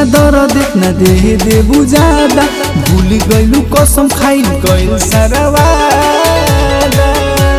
दर्द इतना दे दे बुझादा भूल गइलू कसम खाई गइल सरवादा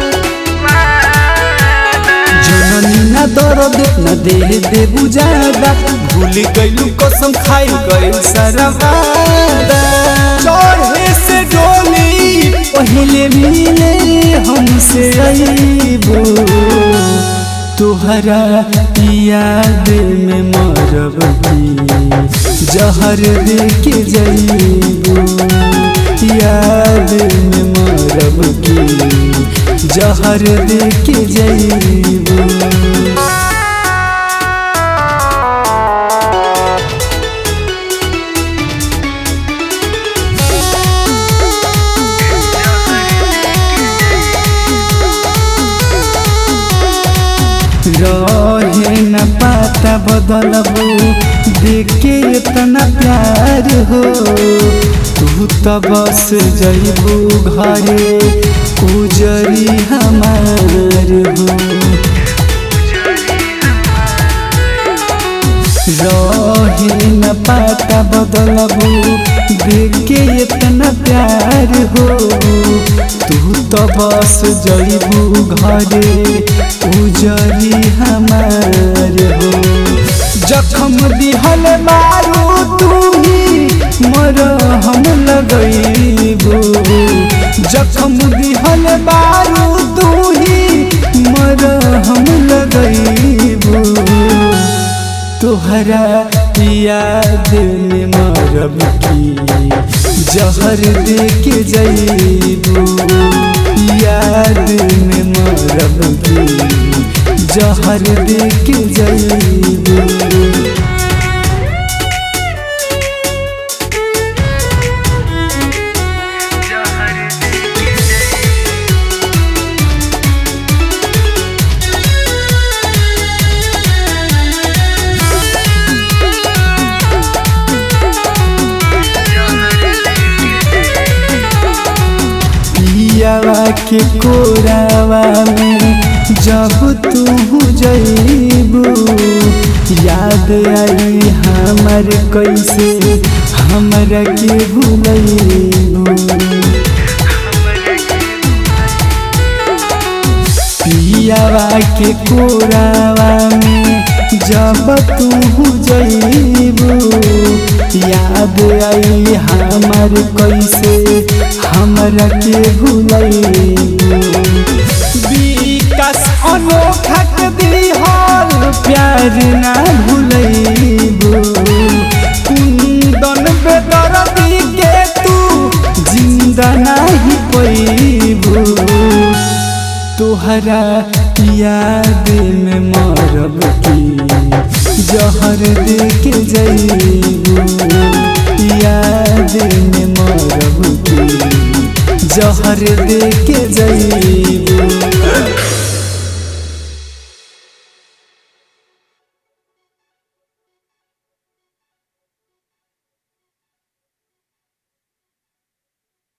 जननी ना दर्द इतना दे दे बुझादा भूल गइलू कसम खाई गइल सरवादा चढ़े से डोली पहले मिले हमसे अईबो तुहरा याद में मरब की जहर दे के जईबो याद में मरब की जहर दे के जईबो रहे न पाता बदलबू देखे इतना प्यार हो तू तो बस जईबू घरे उजरी हमार हो रहे न पाता बदलबू देखे इतना प्यार हो तू तो बस जईबू घरे उजरी हमार हो जखम दिहल मारू तू ही मर हम लगईबू जखम दिहल मारू तू ही मर हम लगईबू तोहरा याद में मरब की जहर दे के जईबू याद में मरब की जहर दे के जईबू पियावा के कोरावा में जब तू जईबू याद आई हमर कैसे हमरा के भूलैबू पियावा के कोरावा में जब तू जईबू याद आई हमर कैसे हमरा के भूलैबू विकास अनोखा के दिहल प्यार ना भूलैबू कुंदन बेदर्दी के तू जिंदा नहीं पैबू तोहरा याद में मरब की जहर दे के जईबू याद में मरब की जहर दे के जईबू